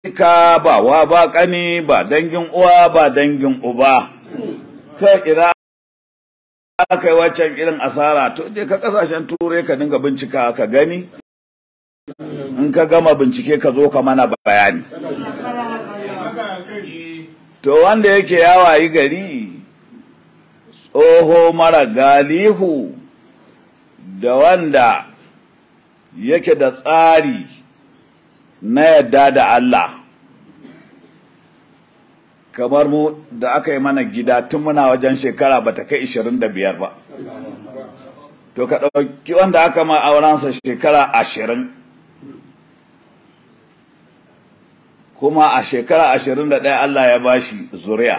ka ba wa ba kani ba dangin uwa ba dangin uba ka ira aka yi waccan irin asara to je ka kasashen turai ka dinga bincika ka gani in ka gama bincike ka zo ka mana bayani to wanda yake yawayi gari tsoho mara galihu da wanda yake da tsari na yadda da Allah kamar mu da aka yi mana gida tun muna wajen shekara bata kai 25 ba to ka ɗauki wanda aka ma aurensa shekara ashirin kuma a shekara ashirin da ɗaya Allah ya bashi zuriya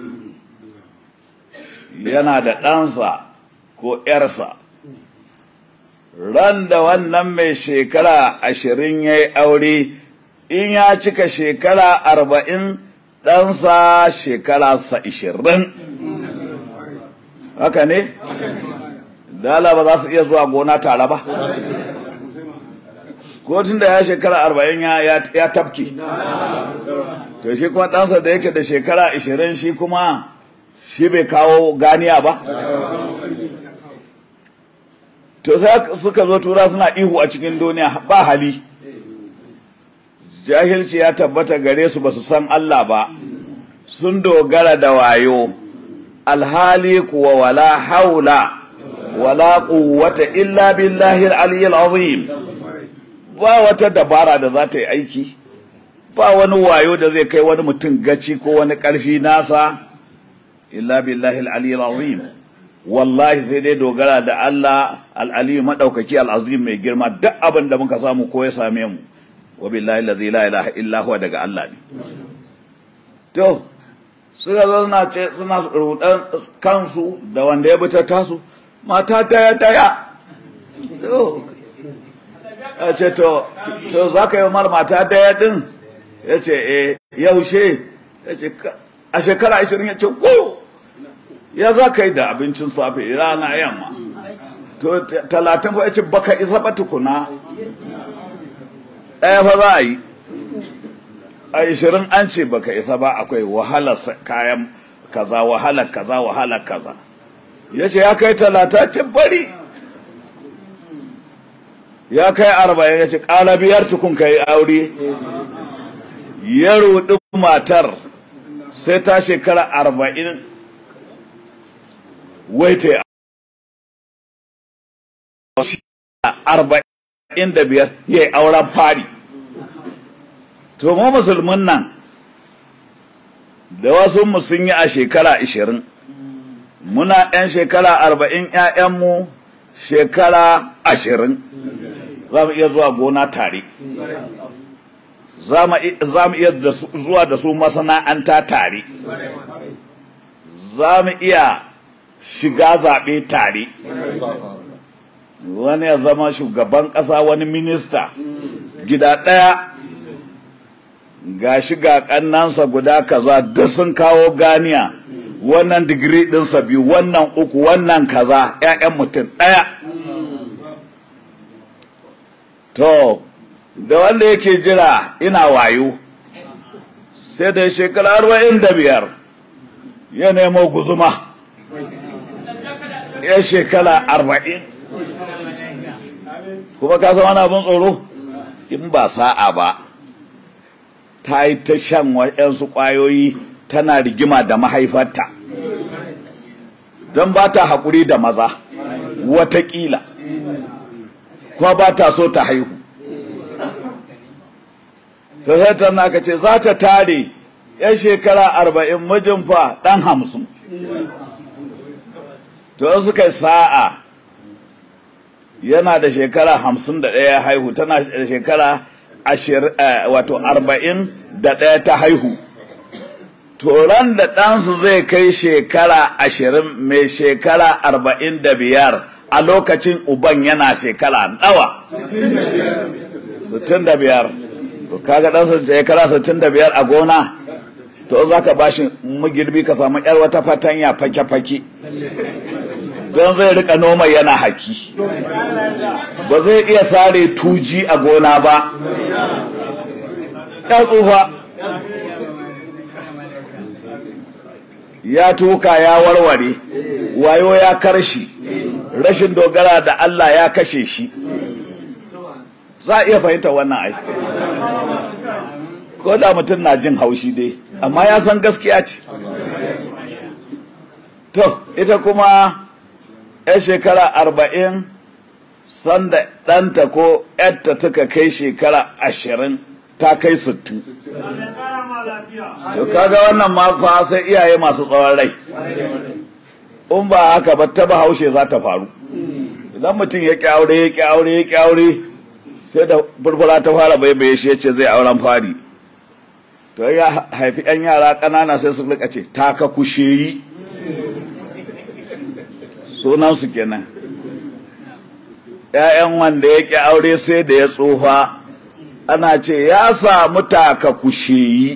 yana da ɗansa ko ‘yarsa ran da wannan mai shekara ashirin ya yi aure in ya cika shekara arba'in ɗansa shekara sa ishirin haka ne? dala ba za su iya zuwa gona tare ba ko tun da ya shekara arba'in ya tafki to shi kuma ɗansa da yake da shekara ashirin shi kuma shi bai kawo ganiya ba to sai suka zo tura suna ihu a cikin duniya ba hali jahilci ya tabbata gare su ba su san Allah ba sun dogara da wayo alhali kuwa wala haula wala quwwata illa billahi al-aliyyil azim ba wata dabara da za ta yi aiki ba wani wayo da zai kai wani mutum gaci ko wani karfi nasa illa billahi al-aliyyil azim wallahi sai dai dogara da Allah al-aliyyu madaukaki al-azim mai girma duk abin da muka samu ko ya same mu wa billahi allazi la ilaha illa huwa daga Allah ne to suka zo suna ce suna rudan kansu da wanda ya bi ta tasu mata daya daya a ce to to za ka yi mar mata daya din ya ce eh yaushe ya ce a shekara ashirin ya ce ko ya za ka yi da abincin safe rana yamma to talatin fa ya ce baka isa ba tukuna ɗaya fa za a yi a ishirin an ce baka isa ba akwai wahala kayan kaza wahala kaza wahala kaza ya ce ya kai talata ce bari ya kai arba'in ya ce ƙara biyar tukun ka yi aure ya ruɗi matar sai ta shekara arba'in wai ta arba'in da biyar ya yi auren fari to mu musulmin nan da wasu mu sun yi a shekara ashirin muna ɗan shekara arba'in ‘ya'yanmu shekara ashirin za mu iya zuwa gona tare za mu iya zuwa da su masana'anta tare za mu iya shiga zaɓe tare wani ya zama shugaban ƙasa wani minista gida ɗaya ga shiga ƙannansa guda kaza duk sun kawo ganiya wannan digiri ɗinsa biyu wannan uku wannan kaza 'ya'yan mutum ɗaya to da wanda yake jira ina wayo sai da shekara arba'in da biyar ya nemo guzuma ya shekara arba'in kuma ka san wani abin tsoro in ba sa'a ba ta yi ta shan waɗansu ƙwayoyi tana rigima da mahaifarta don ba ta haƙuri da maza watakila kuma ba ta so ta haihu ta sai ta naka ce za ta tare yan shekara arba'in mijin fa ɗan hamsin to suka yi sa'a yana da shekara hamsin da ɗaya haihu tana da shekara wato arba'in da ɗaya ta haihu toron da ɗansu zai kai shekara ashirin mai shekara arba'in da biyar a lokacin uban yana shekara nawa sittin da biyar to kaga ɗansa shekara sittin da biyar a gona to za ka ba shi magirbi ka samu yar wata fatanya fake-fake don zai rika noma yana haki ba zai iya sare tuji a gona ba ya tsufa ya tuka ya warware wayo ya karshi rashin dogara da Allah ya kashe shi za a iya fahimta wannan aiki ko da mutum na jin haushi dai amma ya san gaskiya ce to ita kuma ya shekara arba'in sanda ɗanta ko ‘yarta taka kai shekara ashirin ta kai sittin to kaga wannan makwa sai iyaye masu tsawon rai in ba haka ba ta haushe za ta faru idan mutum ya ƙi aure ya ƙi aure ya ƙi aure sai da furfura ta fara baibaye shi ya ce zai auren fari to ya haifi 'yan yara ƙanana sai su rika ce taka kushe yi sunansu kenan ‘ya'yan wanda ya ƙi aure sai da ya tsufa ana ce ya samu taka kushe yi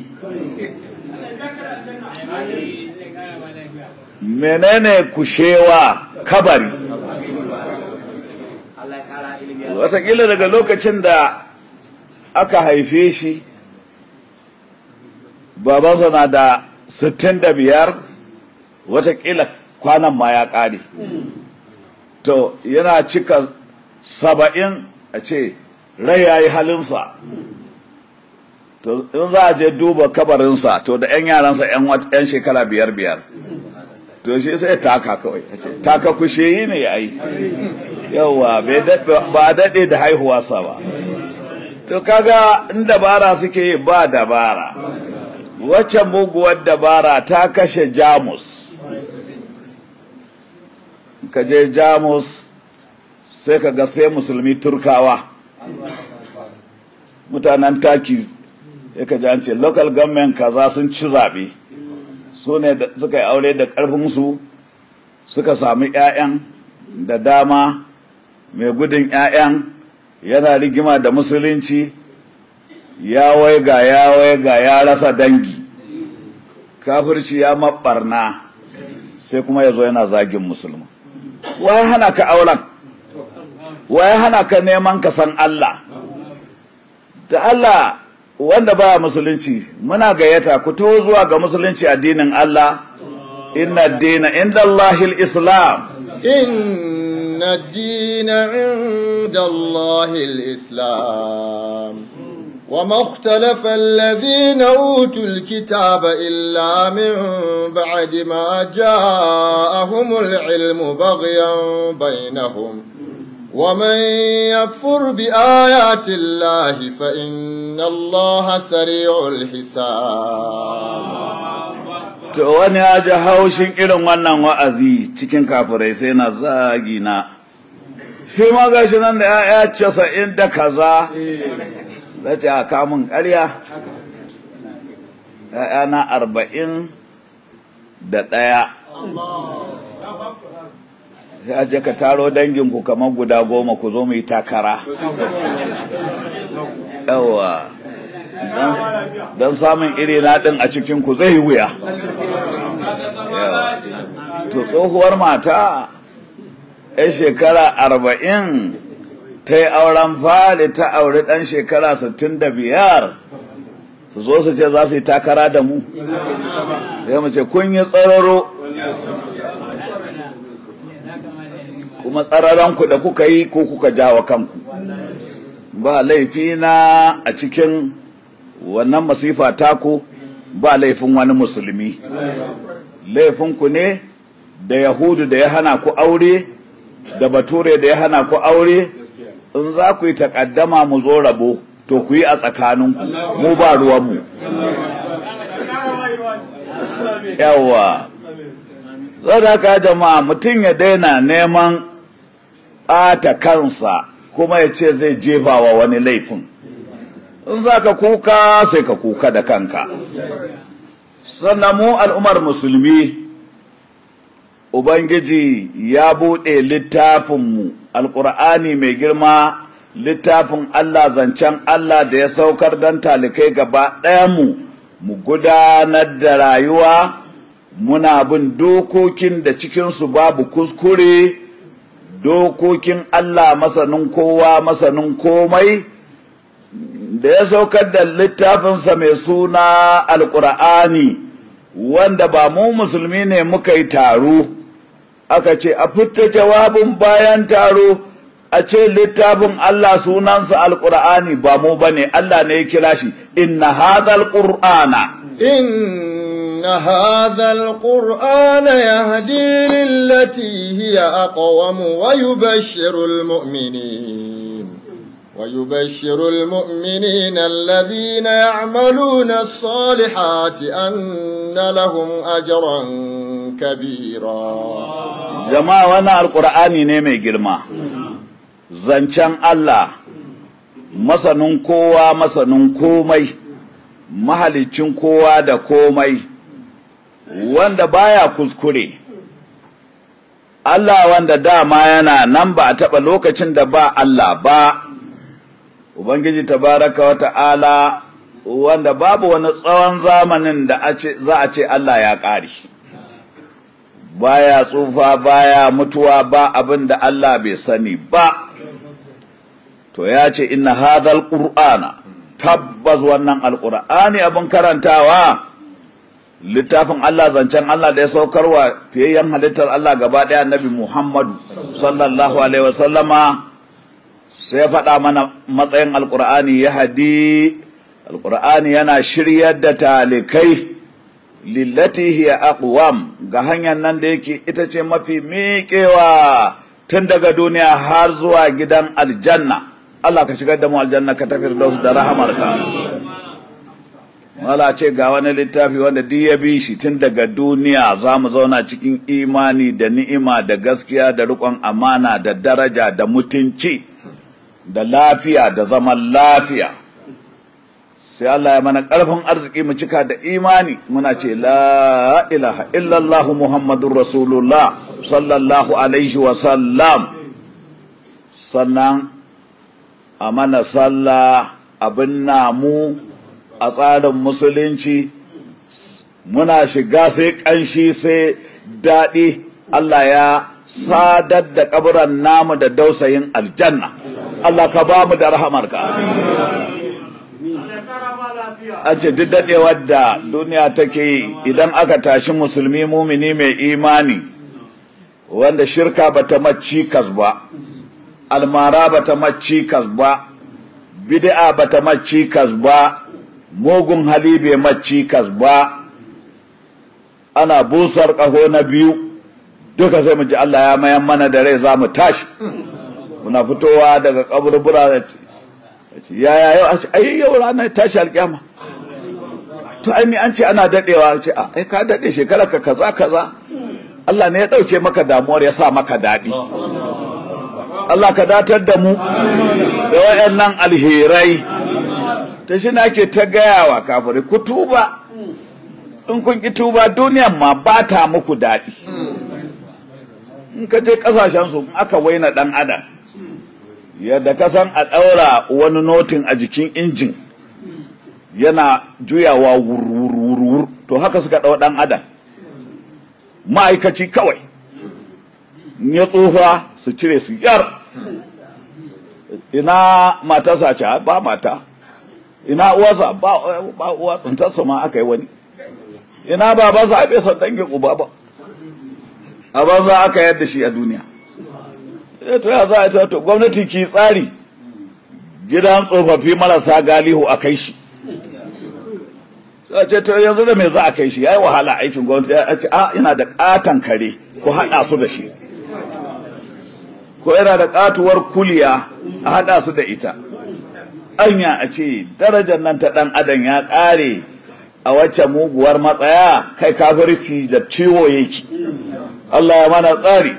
menene kushewa kabari watakila daga lokacin da aka haife shi babansa na da sittin da biyar watakila kwanan ma ya ƙare to yana cika saba'in a ce rai ya yi halinsa to in za a je duba kabarinsa to da 'yan yaransa 'yan shekara biyar biyar to shi sai taka kawai taka kushe yi ne ya yi yauwa ba daɗe da haihuwarsa ba to kaga in dabara suke yi ba dabara wacce muguwar dabara ta kashe jamus ka je jamus sai ka ga sai musulmi turkawa mutanen taki ya ka an ce local government kaza sun ci zaɓe su ne suka yi aure da ƙarfinsu suka sami 'ya'yan da dama mai gudun 'ya'yan yana rigima da musulunci ya waiga ya waiga ya rasa dangi kafirci ya maɓarna sai kuma ya zo yana zagin musulmi waye hana ka auren waye hana ka neman ka san Allah da Allah wanda ba musulunci muna gayyata ku to zuwa ga musulunci addinin Allah inna dina inda Allahil Islam إن الدين عند الله الإسلام وما اختلف الذين أوتوا الكتاب إلا من بعد ما جاءهم العلم بغيا بينهم ومن يكفر بآيات الله فإن الله سريع الحساب to wani ya ji haushin irin wannan wa'azi cikin kafirai sai na zagi na shi ma gashi nan da ya'ya casa'in da kaza za ce a kamun ƙarya ya'ya na arba'in da ɗaya ya je ka taro danginku kamar guda goma ku zo mu yi takara yawa don samun iri na ɗin a cikinku zai wuya to tsohuwar mata ya shekara arba'in ta yi auren fari ta auri ɗan shekara sittin da biyar su zo su ce za su yi takara da mu zai mu ce kun yi tsararo kuma tsararanku da kuka yi ko kuka jawa kanku ba laifi na a cikin wannan masifa taku ba laifin wani musulmi laifinku ne da yahudu da ya hana ku aure da bature da ya hana ku aure in za ku yi takaddama mu zo rabo to ku yi a tsakaninku mu ba ruwanmu yawa zai haka jama'a mutum ya daina neman ɓata kansa kuma ya ce zai jefa wa wani laifin in za ka kuka sai ka kuka da kanka sannan mu al'ummar musulmi ubangiji ya buɗe littafinmu alƙur'ani mai girma littafin allah zancen allah da ya saukar don talikai gaba ɗayanmu mu gudanar da rayuwa muna bin dokokin da cikinsu babu kuskure dokokin allah masanin kowa masanin komai da ya saukar da littafinsa mai suna alkur'ani wanda ba mu musulmi ne muka yi taro aka ce a fita jawabin bayan taro a ce littafin Allah sunansa alkur'ani ba mu ba ne Allah ne ya kira shi inna hadhal qur'ana إن هذا القرآن يهدي للتي هي أقوم ويبشر المؤمنين ويبشر المؤمنين الذين يعملون الصالحات أن لهم أجرا كبيرا jama'a wannan alkur'ani ne mai girma zancen Allah masanin kowa masanin komai mahalicin kowa da komai wanda baya kuskure Allah wanda dama yana nan ba a taɓa lokacin da ba Allah ba Ubangiji tabaraka wa ta'ala wanda babu wani tsawon zamanin da za a ce Allah ya ƙare baya tsufa baya mutuwa ba abin da Allah bai sani ba to ya ce inna hadhal qur'ana tabbas wannan alqur'ani abin karantawa littafin Allah zancen Allah da ya saukarwa fiyayyen halittar Allah gaba ɗaya annabi Muhammadu sallallahu alaihi wasallama sai ya faɗa mana matsayin alqur'ani ya hadi alqur'ani yana shiryar da talikai lillati hiya aqwam ga hanyar nan da yake ita ce mafi miƙewa tun daga duniya har zuwa gidan aljanna Allah ka shigar da mu aljanna ka tafi da su da rahamarka wala ce ga wani littafi wanda duk ya bi shi tun daga duniya za mu zauna cikin imani da ni'ima da gaskiya da riƙon amana da daraja da mutunci da lafiya da zaman lafiya sai Allah ya mana ƙarfin arziki mu cika da imani muna ce la ilaha illallah muhammadun rasulullah sallallahu alaihi wasallam sannan a mana sallah abin namu a tsarin musulunci muna shiga sai ƙanshi sai daɗi Allah ya sadar da kaburan namu da dausayin aljanna Allah ka ba mu da rahamarka an ce duk daɗewar da duniya take yi idan aka tashi musulmi mumini mai imani wanda shirka bata macikas ba almara bata macikas ba bid'a bata macikas ba mugun hali bai macikas ba ana busar ƙaho na biyu duka sai mu ji Allah ya mayan mana da rai za mu tashi muna fitowa daga kaburbura yaya yau a ce ai yau ranar tashi alƙiyama to ai mi an ce ana dadewa ce a ai ka dade shekara ka kaza kaza Allah ne ya dauke maka damuwar ya sa maka dadi Allah ka datar da mu da wayannan alherai ta shi ake ta gaya wa kafirai ku tuba in kun ki tuba duniyan ma ba ta muku daɗi in ka je ƙasashen su aka waina ɗan adam yadda ka san a ɗaura wani notin a jikin injin yana juyawa wurwurwurwur to haka suka ɗau ɗan adam ma'aikaci kawai ya tsufa su cire su yar ina matarsa ce ba mata ina uwarsa ba uwa tsintarsa ma aka yi wani ina babansa a bai san dangin uba ba a banza aka yadda shi a duniya to ya za a ta to gwamnati ki tsari gidan tsofaffi marasa galihu a kai shi ce to yanzu da me za a kai shi yayi wahala aikin gwamnati ya ce a ina da katan kare ko hada su da shi ko yana da katuwar kuliya a hada su da ita anya a ce darajar nan ta dan adam ya kare a wacce muguwar matsaya kai kafirci da ciwo yake Allah ya mana tsari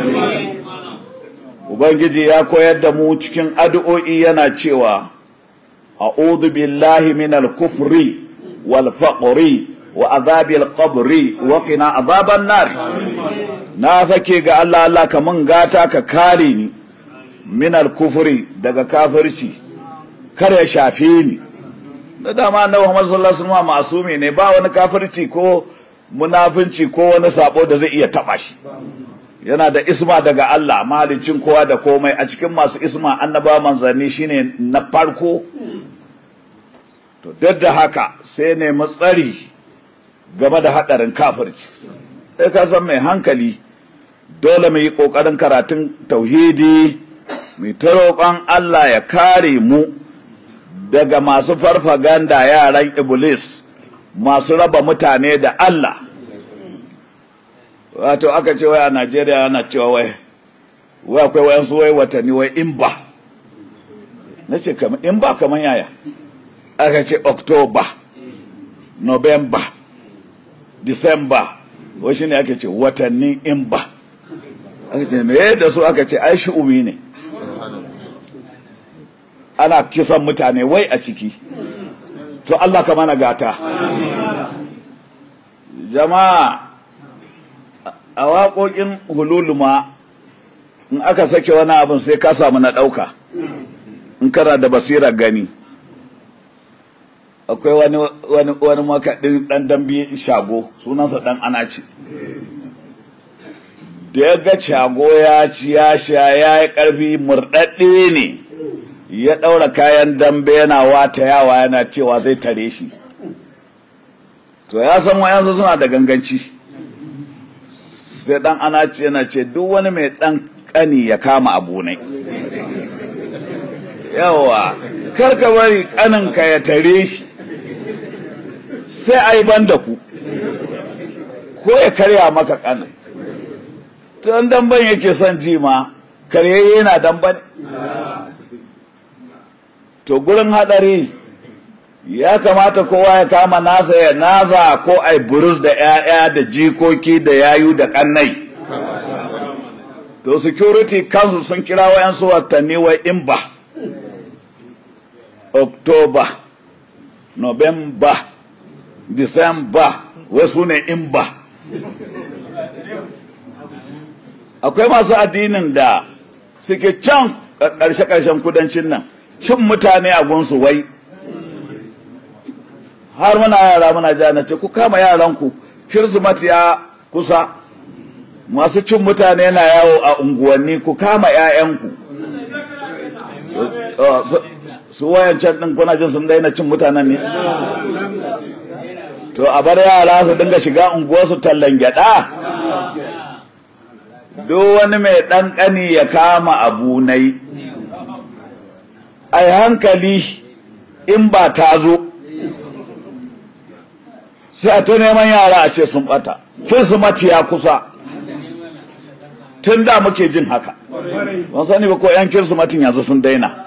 Ubangiji ya koyar da mu cikin addu'o'i yana cewa, A'udhu billahi minal kufri wal faqri wa azabil qabri wa qina azaban nar. Na fake ga Allah Allah ka mun gata ka kare ni minal kufri daga kafirci kar ya shafe ni. Da dama Annabi Muhammad sallallahu alaihi wasallam masumi ne ba wani kafirci ko munafinci ko wani sabo da zai iya taba shi. yana da isma daga Allah mahalicin kowa da komai a cikin masu isma annaba manzanni shine na farko to duk da haka sai nemi tsari game da haɗarin kafirci sai ka san mai hankali dole mu yi ƙoƙarin karatun tauhidi mai ta roƙon Allah ya kare mu daga masu farfaganda yaran iblis masu raba mutane da Allah wato aka ce wai a Najeriya ana cewa wai wai akwai wayansu wai watanni wai in ba na ce in ba kamar yaya aka ce October November December wai shi ne ake ce watanni in ba aka ce me da su aka ce ai shi'umi ne ana kisan mutane wai a ciki to Allah ka mana gata jama'a a waƙoƙin hululuma in aka sake wani abin sai ka samu na ɗauka in kana da basirar gani akwai wani wani wani makaɗin ɗan dambe shago sunansa ɗan anaci da ya ga shago ya ci ya sha ya yi ƙarfi murɗaɗɗe ne ya ɗaura kayan dambe yana wata yawa yana cewa zai tare shi to ya san wayansu suna da ganganci sai ɗan anaci yana ce duk wani mai ɗan ƙani ya kama abu ne yawa karka bari ƙaninka ya tare shi sai a yi ban da ku ko ya karya maka ƙanin tun damban yake son ji ma karyayye yana damban to gurin hadari ya kamata kowa ya kama nasa ya nasa ko ai burus da 'ya'ya da jikoki da yayu da kannai to security council sun kira wayansu watanni wai in ba october november december wai su ne in ba akwai masu addinin da suke can ƙarshe-ƙarshen kudancin nan cin mutane a gunsu wai har muna yara muna ja na ce ku kama yaranku kirsimati ya kusa masu cin mutane na yawo a unguwanni ku kama 'ya'yanku su wayancan ɗin kuna jin sun daina cin mutanen ne to a bar yara su dinga shiga unguwarsu tallan gyada duk wani mai ɗan ƙani ya kama abu na yi a hankali in ba ta zo sai a ta neman yara a ce sun ɓata kirsimati ya kusa tun da muke jin haka ban sani ba ko 'yan kirsimatin yanzu sun daina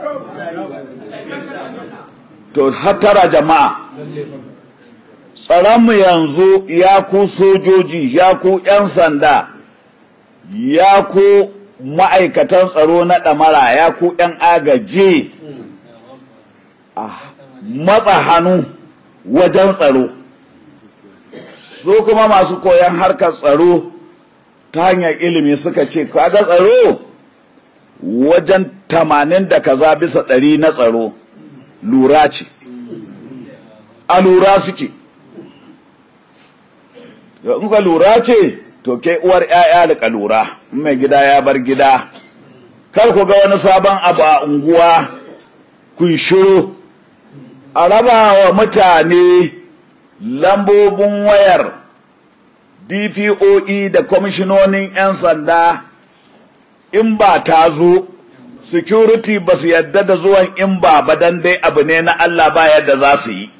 to hattara jama'a tsaronmu yanzu ya ku sojoji ya ku 'yan sanda ya ku ma'aikatan tsaro na ɗamara ya ku 'yan agaji a matsa hannu wajen tsaro su kuma masu koyon harkar tsaro ta hanyar ilimi suka ce kaga tsaro wajen tamanin da kaza bisa ɗari na tsaro lura ce a lura suke in ka lura ce to ke uwar 'ya'ya da lura mai gida ya bar gida kar ku ga wani sabon abu a unguwa kun shiru a raba wa mutane lambobin wayar dpoe da kwamishinonin 'yan sanda in ba ta zo security ba su yadda da zuwan in ba ba dan dai abu ne na Allah ba yadda za su yi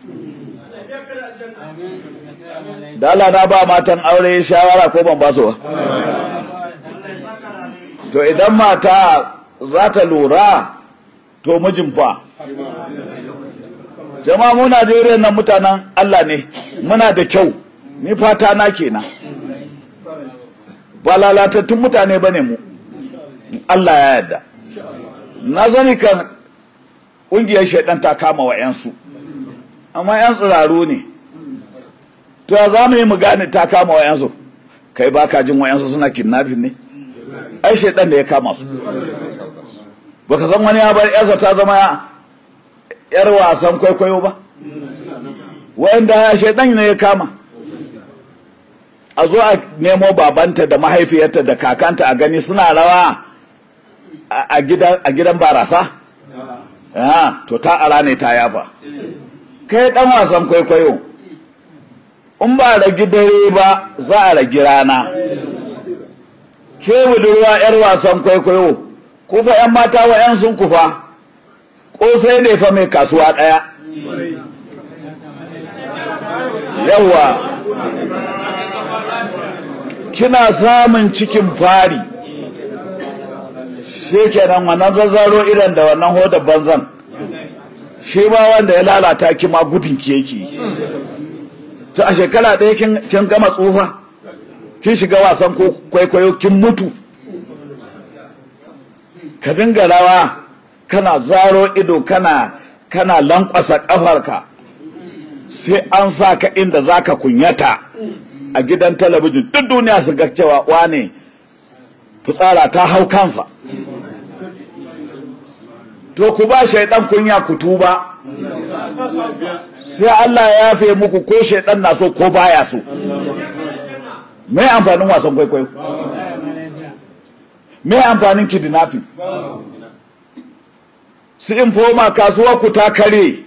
dala na ba matan aure shawara ko ban ba su ba to idan mata za ta lura to mijin fa jama'a mu Najeriya nan mutanen Allah ne muna da kyau ni fata na kenan ba lalatattun mutane bane mu Allah ya yarda na sani kan ƙungiyar shaidan ta kama wa 'yansu amma 'yan tsiraru ne to ya za mu yi mu gane ta kama wa 'yansu kai ba ka jin wa 'yansu suna kidnapping ne ai shaidan da ya kama su baka san wani ya bar 'yarsa ta zama yar wasan kwaikwayo ba wanda ya shaidan ne ya kama a zo a nemo babanta da mahaifiyarta da kakanta a gani suna rawa a gidan barasa to ta ara ne ta yafa kai dan wasan kwaikwayo in ba ragi dare ba za a ragi rana ke budurwa 'yar wasan kwaikwayo kufa 'yan mata wa 'yan sun kufa ƙosai ne fa mai kasuwa ɗaya yawa kina samun cikin fari shi kenan wannan zazzaro idan da wannan hodar banzan shi ba wanda ya lalata ki ma gudun ki yake to a shekara ɗaya kin gama tsufa kin shiga wasan kwaikwayo kin mutu ka dinga rawa kana zaro ido kana kana lankwasa ƙafarka sai an sa ka inda za ka kunyata a gidan talabijin duk duniya su ga cewa wane fitsara ta hau kansa to ku ba shaidan kunya ku tuba sai Allah ya yafe muku ko shaidan na so ko baya so me amfanin wasan kwaikwayo me amfanin kidnapping su infoma kasuwa ku ta kare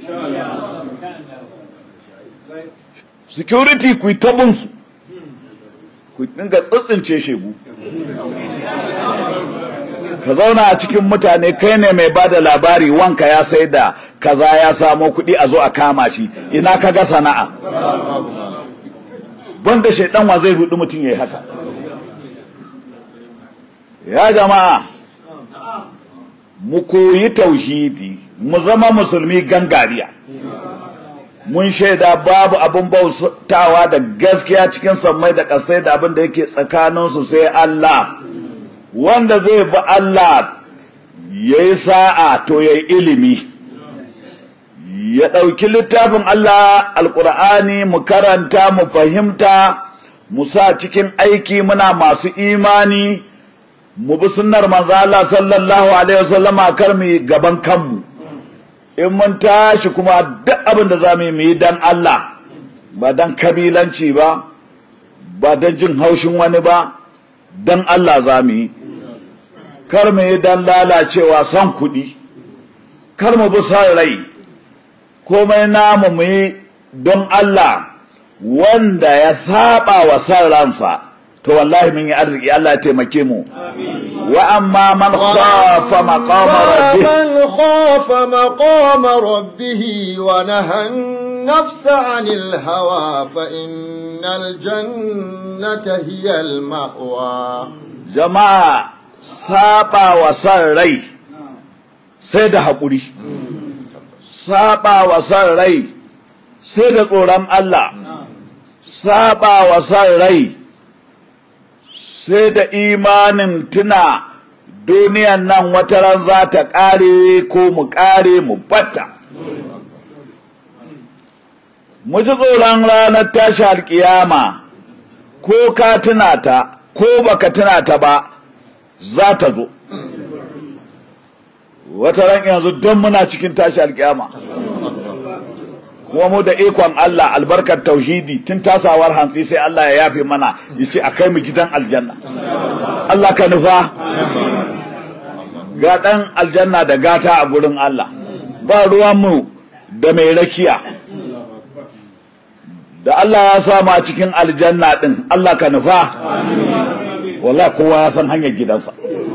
security ku yi tabinsu ku dinga tsitsince shegu ka zauna a cikin mutane kai ne mai ba da labari wanka ya sai da kaza ya samo kuɗi a zo a kama shi ina ka ga sana'a banda shaidan wa zai rudu mutum ya yi haka ya jama'a mu koyi tauhidi mu zama musulmi gangariya mun shaida babu abin bautawa da gaskiya cikin sammai da ƙasai da abin da yake tsakaninsu sai Allah wanda zai bi Allah ya yi sa'a to ya yi ilimi ya ɗauki littafin Allah alƙur'ani mu karanta mu fahimta mu sa cikin aiki muna masu imani mu bi sunnar manzo Allah sallallahu alaihi wasallama kar mu gaban kanmu in mun tashi kuma duk abin da za mu yi dan Allah ba dan kabilanci ba ba dan jin haushin wani ba dan Allah za mu yi kar mu yi dan lalacewa son kuɗi kar mu bi son rai komai namu mu yi don Allah wanda ya saba wa son ransa to wallahi mun yi arziki Allah ya taimake mu wa amma man khafa maqama rabbih man khafa maqama rabbih wa nahan nafsa 'anil hawa fa innal jannata hiya al ma'wa jama'a saba wa san rai sai da haƙuri saba wa san rai sai da tsoron Allah saba wa san rai sai da imanin tuna duniyan nan wataran za ta ƙare ko mu ƙare mu batta mu ji tsoron ranar tashi alƙiyama ko ka tuna ta ko baka tuna ta ba za ta zo wata ran yanzu don muna cikin tashi alƙiyama kuma mu da ikon Allah albarkar tauhidi tun tasawar hantsi sai Allah ya yafe mana ya ce a kai mu gidan aljanna Allah ka nufa ga ɗan aljanna da gata a gurin Allah ba ruwanmu da mai rakiya da Allah ya sama cikin aljanna ɗin Allah ka nufa wala kowa ya san hanyar gidansa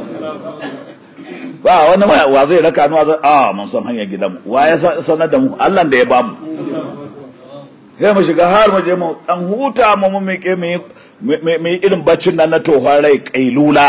ba wani wa zai raka ni wa zai a mun san hanyar gidanmu wa ya sanar da mu Allah da ya bamu sai mu shiga har mu je mu dan huta mu mu miƙe mu yi irin baccin nan na tohon rai kailula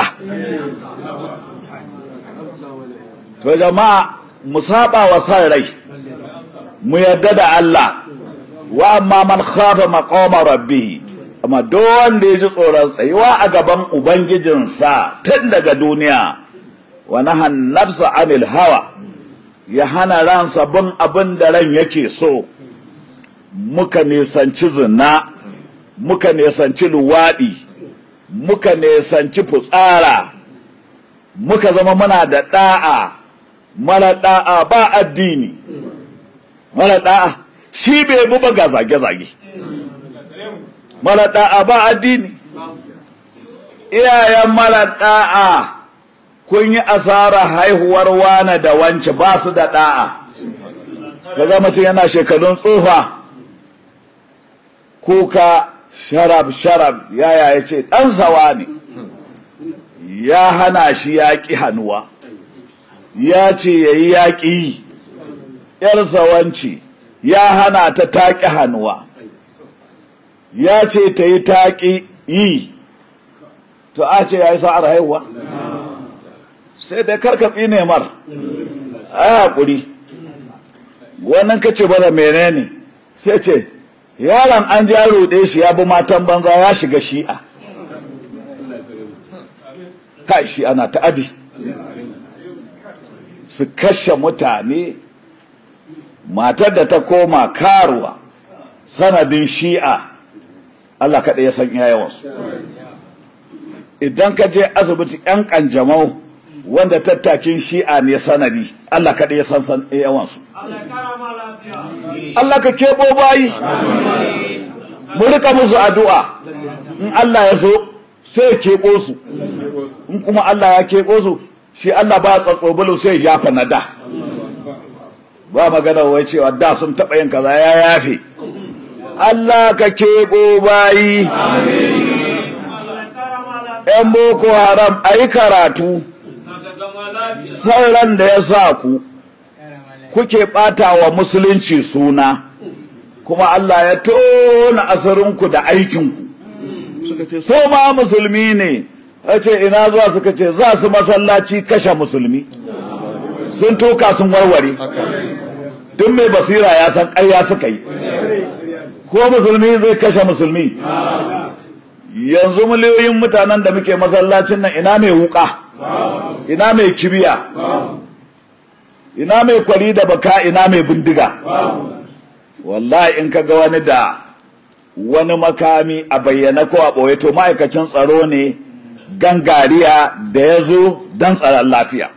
to jama'a mu saba wa san rai mu yadda da Allah wa amma man khafa maqama rabbih amma duk wanda ya ji tsoron tsayuwa a gaban ubangijinsa tun daga duniya wa nahan nafsa anil hawa ya hana ransa bin abin da ran yake so muka nisanci zina muka nisanci luwaɗi muka nisanci fitsara muka zama muna da ɗa'a mara ɗa'a ba addini mara ɗa'a shi bai bu ba zage-zage mara ɗa'a ba addini iyayen mara ɗa'a kun yi asara haihuwar wane da wance ba su da ɗa'a kaga mutum yana shekarun tsufa kuka sharab sharab yaya ya ce ɗan sawa ne ya hana shi yaƙi hannuwa ya ce ya yi yaƙi ‘yar sawanci ya hana ta taƙi hannuwa ya ce ta yi taƙi yi to a ce ya yi sa'ar haihuwa sai dai karkatsi ne mar a haƙuri wannan kace bada menene sai ce yaron an ja ruɗe shi ya bi matan banza ya shiga shi'a kai shi ana ta'adi su kashe mutane matar da ta koma karuwa sanadin shi'a Allah kaɗai ya san yawansu idan ka je asibiti 'yan ƙanjamau wanda tattakin shi'a ne sanadi Allah kaɗai ya san yawansu Allah ka keɓo bayi mu rika musu addu'a in Allah ya so sai ya keɓo su in kuma Allah ya keɓo su shi Allah ba tsatsobulu sai ya yafa na da ba magana wai cewa da sun taɓa yin kaza ya yafe Allah ka keɓo bayi ‘yan boko haram a yi karatu sauran da ya sa ku kuke ɓata wa musulunci suna kuma Allah ya tona asirinku da aikinku suka ce so ma musulmi ne ya ce ina zuwa suka ce za su masallaci kashe musulmi sun toka sun warware tun mai basira ya san ƙarya suka yi ko musulmi zai kashe musulmi yanzu miliyoyin mutanen da muke masallacin nan ina mai wuka ina mai kibiya ina mai kwari da baka ina mai bindiga wallahi in ka ga wani da wani makami a bayyana ko a ɓoye to ma'aikacin tsaro ne gangariya da ya zo don tsaron lafiya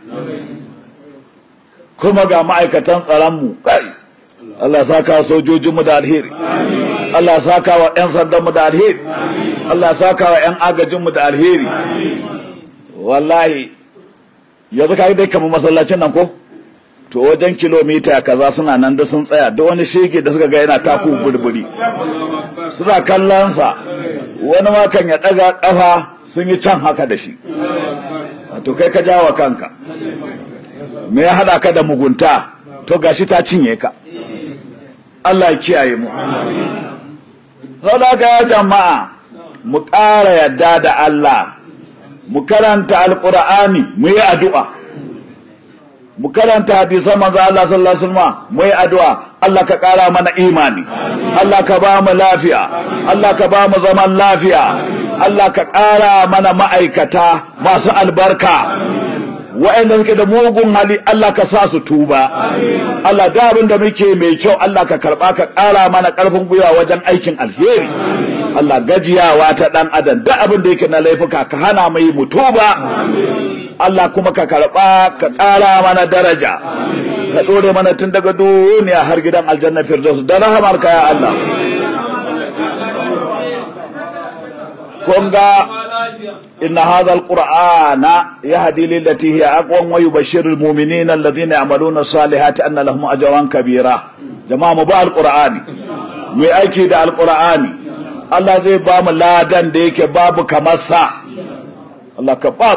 kuma ga ma'aikatan tsaronmu kai Allah saka sojojinmu da alheri Allah saka wa 'yan sandanmu da alheri Allah saka wa 'yan agajinmu da alheri wallahi yanzu ka dai kamar masallacin nan ko to wajen kilomita kaza suna nan da sun tsaya da wani shege da suka ga yana taku burburi suna kallonsa wani makan ya daga kafa sun yi can haka da shi to kai ka jawa kanka me ya hada ka da mugunta to gashi ta cinye ka Allah ya kiyaye mu saboda ya jama'a mu ƙara yadda da Allah mu karanta alƙur'ani mu yi addu'a mu karanta hadisan manzo Allah sallallahu alaihi wasallam mu yi addu'a Allah ka ƙara mana imani Allah ka ba mu lafiya Allah ka ba mu zaman lafiya Allah ka ƙara mana ma'aikata masu albarka wa'anda suke da mugun hali Allah ka sa su tuba Allah da abin da muke mai kyau Allah ka karba ka ƙara mana ƙarfin gwiwa wajen aikin alheri Allah gajiyawa ta ɗan adam da abin da yake na laifuka ka hana mai mu tuba Allah kuma ka karba ka ƙara mana daraja ka ɗore mana tun daga duniya har gidan aljanna firdaus da rahamar ka ya Allah kun ga إن هذا القرآن يهدي للتي هي أقوم ويبشر المؤمنين الذين يعملون الصالحات أن لهم أجرا كبيرا جماعة مبا القرآن مي أيكي دا القرآن الله زي بام لا دان ديك باب كمسا الله كبام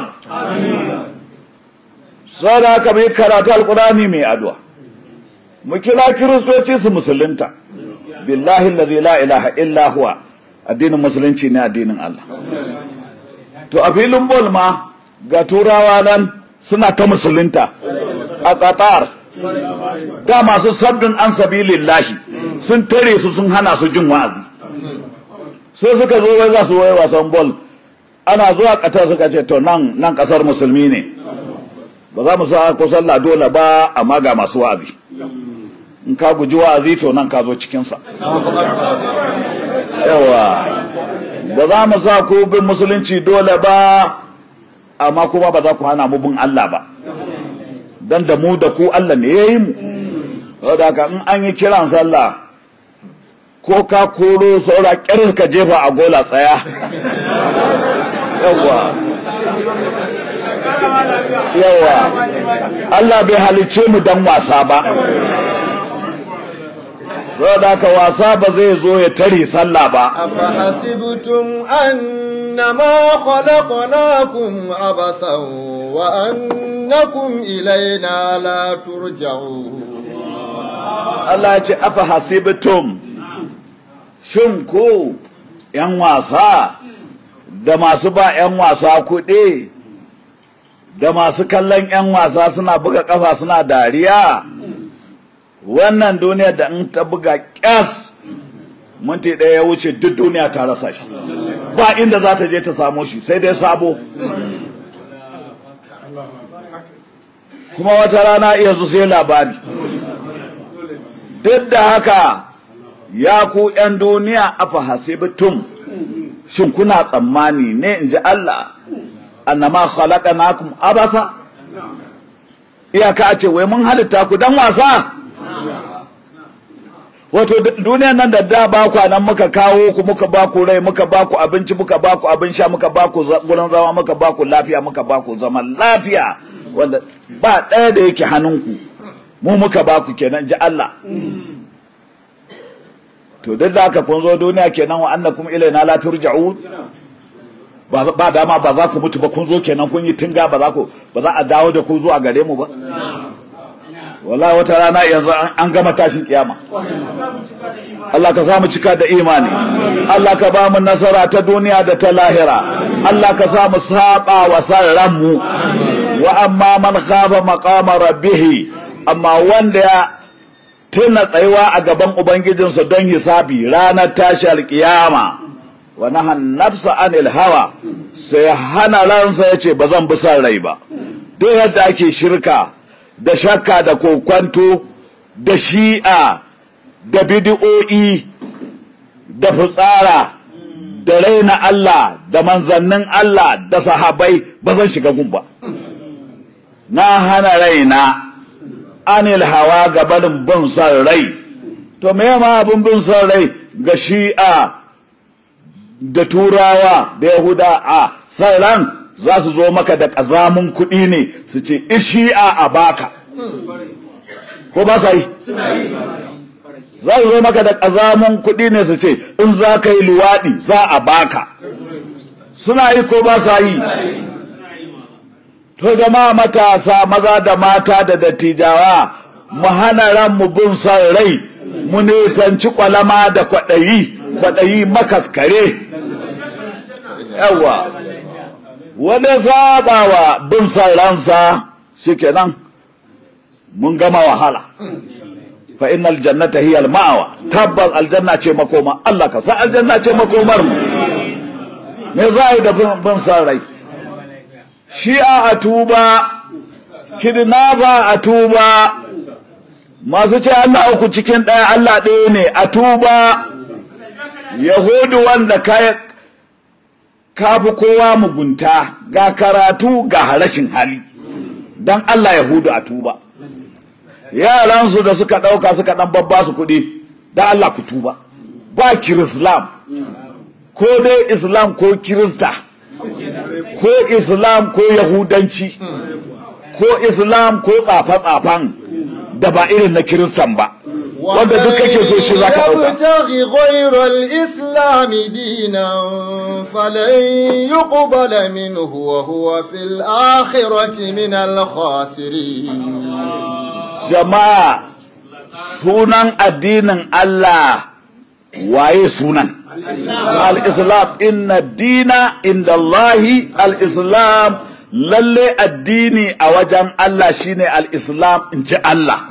sada ka mai karatu alkurani mai addu'a mu kira kiristoci su musulunta billahi allazi la ilaha illa huwa addinin musulunci ne addinin Allah to a filin bol ma ga turawa nan suna ta musulunta a qatar da masu sabbin an sabilillahi sun tare su sun hana su jin wa'azi sai suka zo wai za su waye wasan bol ana zuwa qatar suka ce to nan nan kasar musulmi ne ba za mu sa ko sallah dole ba amma ga masu wa'azi in ka guji wa'azi to nan ka zo cikinsa yawa ba za mu sa ku bin musulunci dole ba amma kuma ba za ku hana mu bin Allah ba dan da mu da ku Allah ne ya yi mu saboda haka in an yi kiran sallah ko ka koro saura ƙyar ka jefa a gola tsaya yawa yawa Allah bai halicce mu dan wasa ba saboda haka wasa ba zai zo ya tare sallah ba أفحسبتم أنما خلقناكم عبثا وأنكم إلينا لا ترجعون Allah ya ce afa hasibtum shin ku yan wasa da masu ba yan wasa kuɗi da masu kallon yan wasa suna buga kafa suna dariya wannan duniya da in ta buga ƙyas minti ɗaya ya wuce duk duniya ta rasa shi ba inda za ta je ta samo shi sai dai sabo kuma wata rana yanzu sai labari duk da haka ya ku ‘yan duniya afa hasibtum shin kuna tsammani ne in ji Allah annama khalaqnakum abasa iyaka a ce wai mun halitta ku dan wasa wato duniyan nan da da ba ku nan muka kawo ku muka ba ku rai muka ba ku abinci muka ba ku abin sha muka ba ku gurin zama muka ba ku lafiya muka ba ku zaman lafiya wanda ba ɗaya da yake hannunku mu muka ba ku kenan ji Allah to duk da haka kun zo duniya kenan wa annakum ilaina la turja'un ba ba dama ba za ku mutu ba kun zo kenan kun yi tinga ba za ku ba za a dawo da ku zuwa gare mu ba wallahi wata rana yanzu an gama tashin kiyama Allah ka samu cika da imani Allah ka ba mu nasara ta duniya da ta lahira Allah ka sa mu saba wa san mu wa amma man khafa maqama rabbih amma wanda ya tuna tsayuwa a gaban ubangijinsa don hisabi ranar tashi alkiyama wa nahan nafsa anil hawa sai hana ransa yace ba zan bi san rai ba duk yadda ake shirka da shakka da kokwanto da shi'a da bidi'o'i da fitsara da raina Allah da manzannin Allah da sahabai ba zan shiga gun ba na hana raina anil hawa ga barin bin son rai to me ma abin bin son rai ga shi'a da turawa da yahuda a son ran za su zo maka da ƙazamin kuɗi ne su ce ishi'a a baka ko ba sa yi za su zo maka da ƙazamin kuɗi ne su ce in za ka yi luwaɗi za a baka suna yi ko ba sa yi to zama matasa maza da mata da dattijawa mu hana ran mu bin son rai mu nisanci kwalama da kwaɗayi kwaɗayi makaskare yawa wani sabawa bin son ransa shikenan mun gama wahala fa innal jannata hiya al ma'wa tabbas aljanna ce makoma Allah ka sa aljanna ce makomar mu me za a yi da bin son rai shi'a a tuba kidnapper a tuba masu ce Allah uku cikin ɗaya Allah ɗaya ne a tuba yahudu wanda ka kafi kowa mugunta ga karatu ga rashin hali don Allah yahudu a tuba yaransu da suka ɗauka suka ɗan babba su kuɗi don Allah ku tuba ba kirislam ko dai islam ko kirista ko islam ko yahudanci ko islam ko tsafe-tsafen da ba irin na kiristan ba wanda duk kake so shi za ka ɗauka يبتغي غير الإسلام دينا فلن يقبل منه وهو في الآخرة من الخاسرين jama'a sunan addinin Allah waye sunan al-islam inna dina inda Allahi al-islam lalle addini a wajen Allah shine al-islam in ji Allah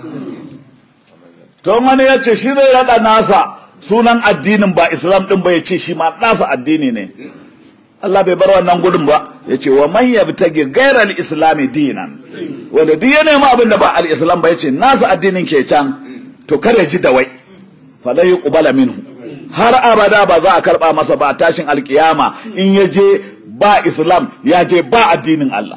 to wani ya ce shi zai rada nasa sunan addinin ba islam din ba ya ce shi ma nasa addini ne Allah bai bar wannan gudun ba ya ce wa man yabtagi ghairal islami dinan wanda duk ya nema abin da ba al-islam ba ya ce nasa addinin ke can to kar ya ji da wai fala yuqbala minhu har abada ba za a karba masa ba tashin alkiyama in ya je ba islam ya je ba addinin Allah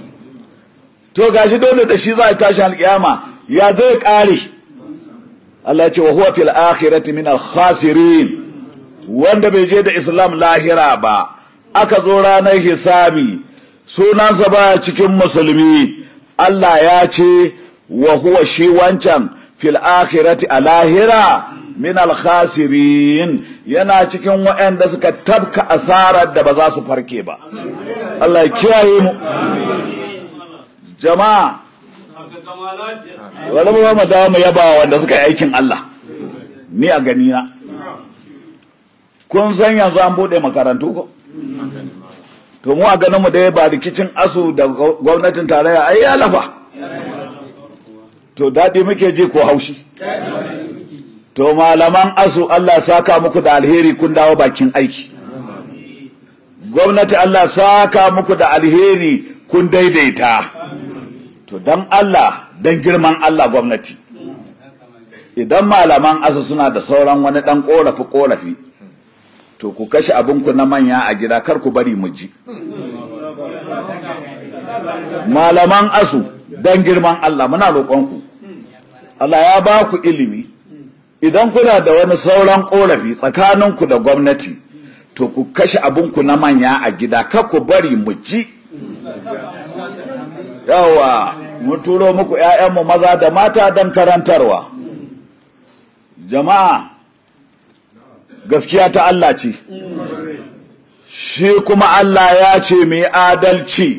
to gashi dole da shi za a tashin alkiyama ya zai kare Allah ya ce wa huwa fil akhirati min al-khasirin wanda bai je da islam lahira ba aka zo ranar hisabi sunansa ba cikin musulmi Allah ya ce wa huwa shi wancan fil akhirati a lahira min al-khasirin yana cikin waɗanda suka tabka asarar da ba za su farke ba Allah ya kiyaye mu jama'a wani ba mu dawo mu yaba wanda suka yi aikin Allah ni a gani na kun san yanzu an bude makarantu ko to mu a ganin mu dai ba rikicin asu da gwamnatin tarayya ai ya lafa to daɗi muke ji ko haushi to malaman asu Allah saka muku da alheri kun dawo bakin aiki gwamnati Allah saka muku da alheri kun daidaita to dan Allah dan girman Allah gwamnati idan malaman asu suna da sauran wani dan korafi korafi to ku kashe abinku na manya a gida kar ku bari mu ji malaman asu dan girman Allah muna roƙonku Allah ya ba ku ilimi idan kuna da wani sauran korafi tsakaninku da gwamnati to ku kashe abinku na manya a gida kar ku bari mu ji yawa mun turo muku 'ya'yanmu maza da mata don karantarwa jama'a gaskiya ta Allah ce shi kuma Allah ya ce mai adalci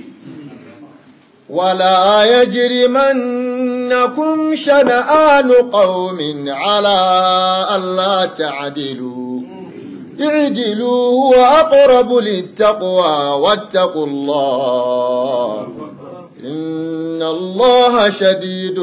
ولا يجرمنكم شنآن قوم على ألا تعدلوا اعدلوا هو أقرب للتقوى واتقوا الله إن الله شديد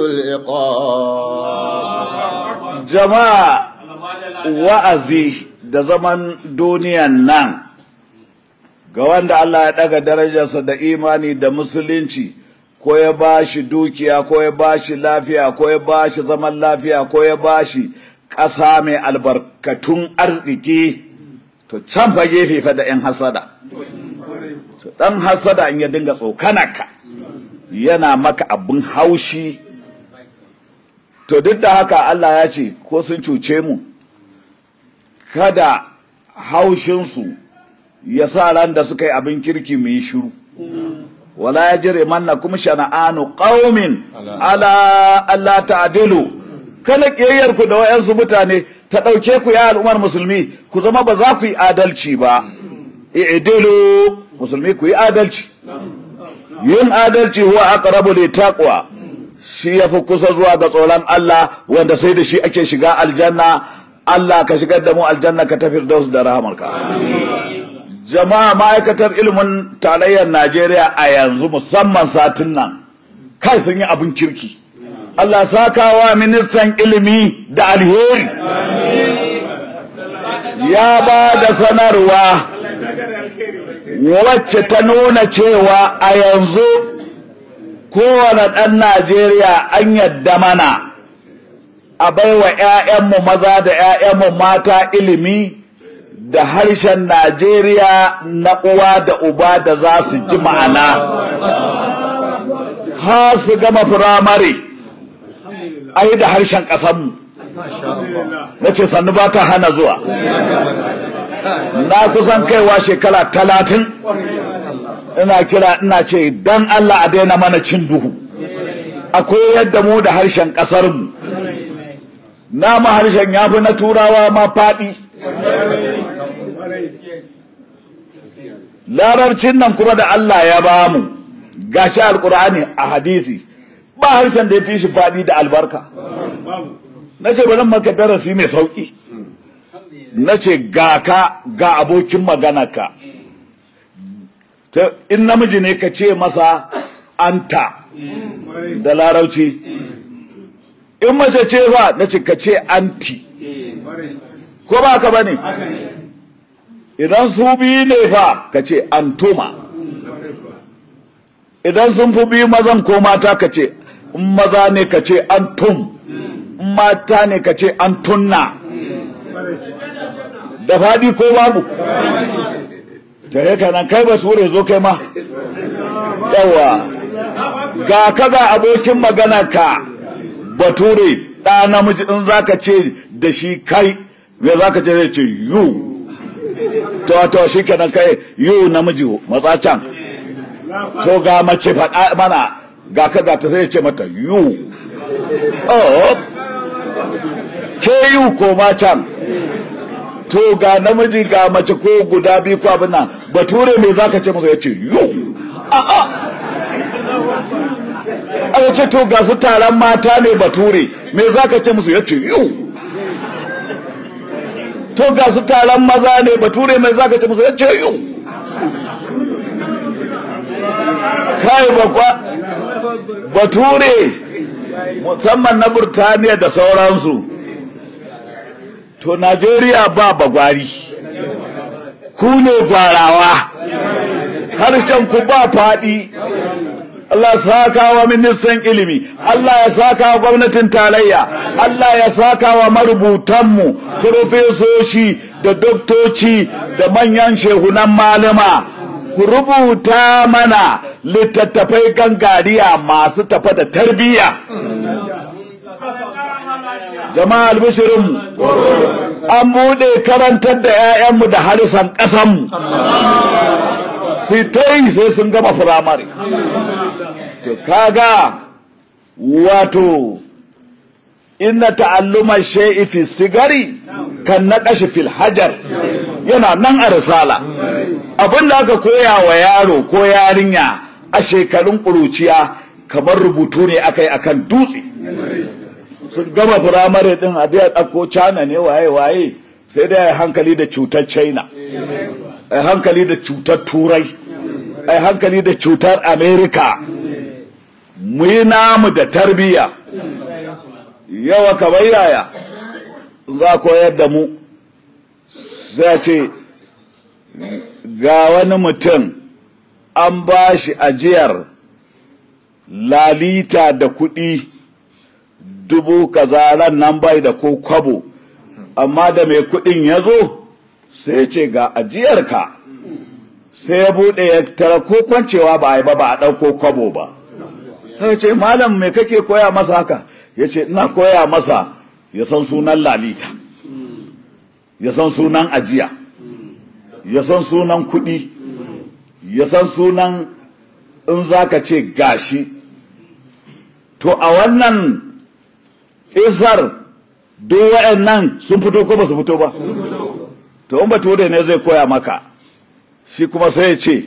العقاب jama'a wa'azi da zaman duniyan nan ga wanda Allah ya daga darajarsa da imani da musulunci ko ya ba shi dukiya ko ya ba shi lafiya ko ya ba shi zaman lafiya ko ya ba shi ƙasa mai albarkatun arziki to can fa gefe fa da 'yan hasada to ɗan hasada in ya dinga tsokanaka yana maka abin haushi to duk da haka Allah ya ce ko sun cuce mu kada haushinsu ya sa ran da suka yi abin kirki mu yi shiru wala ya jire manna kuma shana'anu qaumin ala Allah ta'dilu kana kiyayyar ku da wayansu mutane ta dauke ku ya al'ummar musulmi ku zama ba za ku yi adalci ba i'dilu musulmi ku yi adalci yin adalci huwa aqrabu li taqwa shi yafi kusa zuwa ga tsoron Allah wanda sai da shi ake shiga aljanna Allah ka shigar da mu aljanna ka tafi da da rahamarka jama'a ma'aikatar ilimin tarayyar Najeriya a yanzu musamman satin nan kai sun yi abin kirki Allah sakawa ministan ilimi da alheri ya ba da sanarwa wacce ta nuna cewa a yanzu kowane ɗan Najeriya an yadda mana a baiwa 'ya'yanmu maza da 'ya'yanmu mata ilimi da harshen Najeriya na uwa da uba da za su ji ma'ana ha su gama firamare a yi da harshen ƙasanmu na ce sannu ba ta hana zuwa na kusan kaiwa shekara talatin ina kira ina ce don Allah a daina mana cin duhu akwai yadda mu da harshen ƙasarmu nama harshen ya fi na turawa ma faɗi larabcin nan kuma da Allah ya ba mu gashi alkur'ani a hadisi ba harshen da ya fi shi faɗi da albarka na ce bari maka darasi mai sauƙi na ce ga ka ga abokin maganarka in namiji ne ka ce masa anta da larabci in mace ce fa na ce ka ce anti ko ba ka bane idan su biyu ne fa ka ce antuma idan sun fi biyu mazan ko mata ka ce in maza ne ka ce antum in mata ne ka ce antunna da faɗi ko babu ta yaka nan kai ba ture zo kai ma yawa ga ka ga abokin magana ka bature ɗa namiji in za ka ce da shi kai me za ka ce zai ce yu to to shi kenan kai yu namiji matsa can to ga mace faɗa mana ga ka ga ta sai ce mata yu oh ke yi koma can to ga namiji ga mace ko guda biyu ko abin nan bature me zaka ce masa ya ce yu a'a aka ce to ga su taron mata ne bature me zaka ce musu ya ce yu to ga su taron maza ne bature me zaka ce musu ya ce yu kai bakwa bature musamman na burtaniya da sauransu to najeriya ba bagwari ku ne gwarawa harshen ku ba faɗi Allah saka wa ministan ilimi Allah ya saka wa gwamnatin tarayya Allah ya saka wa marubutanmu profesoshi da doktoci da manyan shehunan malama ku rubuta mana littattafai gangariya masu tafa da tarbiyya jama'a albishirinmu an buɗe karantar da 'ya'yanmu da harisan ƙasanmu sai ta yi sai sun gama firamare to kaga wato inna ta'alluma shay'i fi sigari kan naqashi fil hajar yana nan a risala abin da aka koya wa yaro ko yarinya a shekarun ƙuruciya kamar rubutu ne aka yi akan dutse sun gama firamare din a da ɗauko cana ne waye waye sai da ya hankali da cutar china a hankali da cutar turai a hankali da cutar america mu yi namu da tarbiyya yawa kamar yaya za koyar da mu sai ce ga wani mutum an ba shi ajiyar lalita da kuɗi dubu kaza ran nan bai da ko kwabo amma da mai kuɗin ya zo sai ce ga ajiyarka sai ya buɗe ya tara ko kwancewa ba a yi ba ba a ɗauko kwabo ba ya ce malam me kake koya masa haka ya ce ina koya masa ya san sunan lalita ya san sunan ajiya ya san sunan kuɗi ya san sunan in za ka ce gashi to a wannan isar duk waɗannan sun fito ko ba su fito ba to in bature ne zai koya maka shi kuma sai ya ce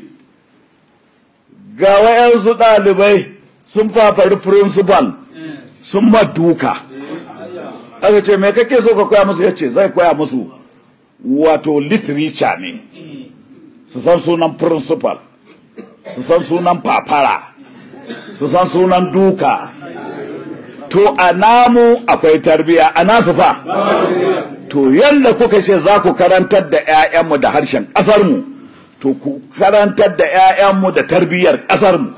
ga wayansu ɗalibai sun fafari principal sun duka aka ce me kake so ka koya musu ya ce zai koya musu wato literature ne su san sunan principal su san sunan fafara su san sunan duka to a namu akwai tarbiya a nasu fa to yadda kuka ce za ku karantar da 'ya'yanmu da harshen ƙasarmu to ku karantar da 'ya'yanmu da tarbiyyar ƙasarmu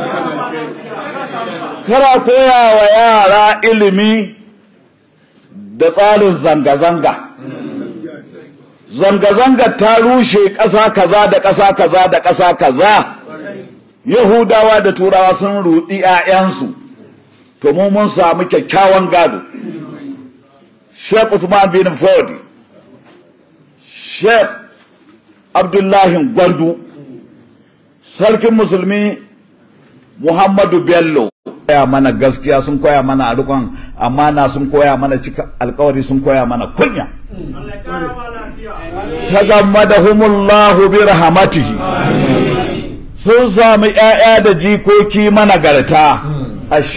kara koya wa yara ilimi da tsarin zanga-zanga zanga-zanga ta rushe ƙasa kaza da ƙasa kaza da ƙasa kaza yahudawa da turawa sun ruɗi 'ya'yansu to mu mun samu kyakkyawan gado sheikh Uthman bin Fodi sheikh abdullahi gwandu sarkin musulmi muhammadu bello koya mana gaskiya sun koya mana rikon amana sun koya mana cika alkawari sun koya mana kunya ta gamma da humullahu bi rahamatihi sun sami 'ya'ya da jikoki managarta